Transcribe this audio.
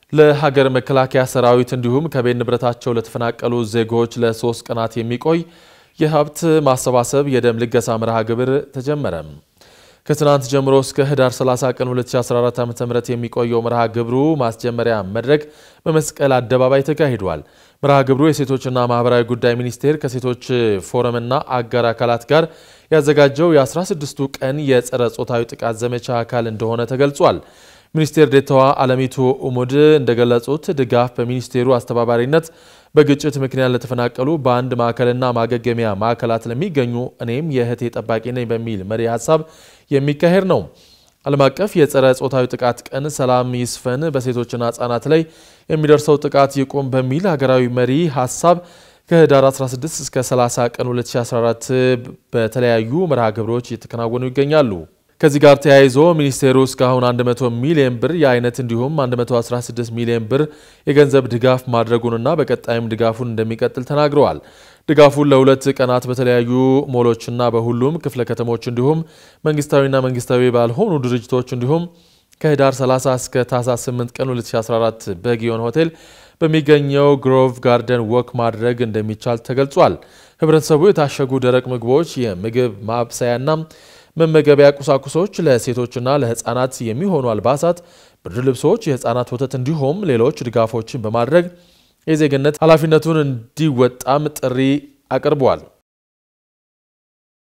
ለሀገር መከላከያ ሰራዊት እንዲሁም ከቤት ንብረታቸው ለተፈናቀሉ ዜጎች ለሶስት ቀናት የሚቆይ የሀብት ማሰባሰብ የደም ልገሳ መርሃ ግብር ተጀመረ። ከትናንት ጀምሮ እስከ ህዳር 30 ቀን 2014 ዓ.ም የሚቆየው መርሃ ግብሩ ማስጀመሪያ መድረክ በመስቀል አደባባይ ተካሂዷል። መርሃ ግብሩ የሴቶችና ማህበራዊ ጉዳይ ሚኒስቴር ከሴቶች ፎረምና አጋር አካላት ጋር ያዘጋጀው የ16ቱ ቀን የጸረ ጾታዊ ጥቃት ዘመቻ አካል እንደሆነ ተገልጿል። ሚኒስቴር ዴኤታዋ አለሚቱ ኡሙድ እንደገለጹት ድጋፍ በሚኒስቴሩ አስተባባሪነት በግጭት ምክንያት ለተፈናቀሉ በአንድ ማዕከልና ማገገሚያ ማዕከላት ለሚገኙ እኔም የእህቴ ጠባቂ ነኝ በሚል መሪ ሀሳብ የሚካሄድ ነው። ዓለም አቀፍ የጸረ ጾታዊ ጥቃት ቀን ሰላም ይስፈን፣ በሴቶችና ህጻናት ላይ የሚደርሰው ጥቃት ይቁም በሚል ሀገራዊ መሪ ሀሳብ ከህዳር 16 እስከ 30 ቀን 2014 በተለያዩ መርሃ ግብሮች እየተከናወኑ ይገኛሉ። ከዚህ ጋር ተያይዞ ሚኒስቴሩ እስካሁን 100 ሚሊዮን ብር የአይነት እንዲሁም 116 ሚሊዮን ብር የገንዘብ ድጋፍ ማድረጉንና በቀጣይም ድጋፉን እንደሚቀጥል ተናግረዋል። ድጋፉን ለሁለት ቀናት በተለያዩ ሞሎችና በሁሉም ክፍለ ከተሞች እንዲሁም መንግስታዊና መንግስታዊ ባልሆኑ ድርጅቶች እንዲሁም ከህዳር 30 እስከ ታህሳስ 8 ቀን 2014 በጊዮን ሆቴል በሚገኘው ግሮቭ ጋርደን ወክ ማድረግ እንደሚቻል ተገልጿል። ህብረተሰቡ የታሸጉ ደረቅ ምግቦች፣ የምግብ ማብሰያና መመገቢያ ቁሳቁሶች፣ ለሴቶችና ለህፃናት የሚሆኑ አልባሳት፣ ብርድ ልብሶች፣ የህፃናት ወተት እንዲሁም ሌሎች ድጋፎችን በማድረግ የዜግነት ኃላፊነቱን እንዲወጣም ጥሪ አቅርቧል።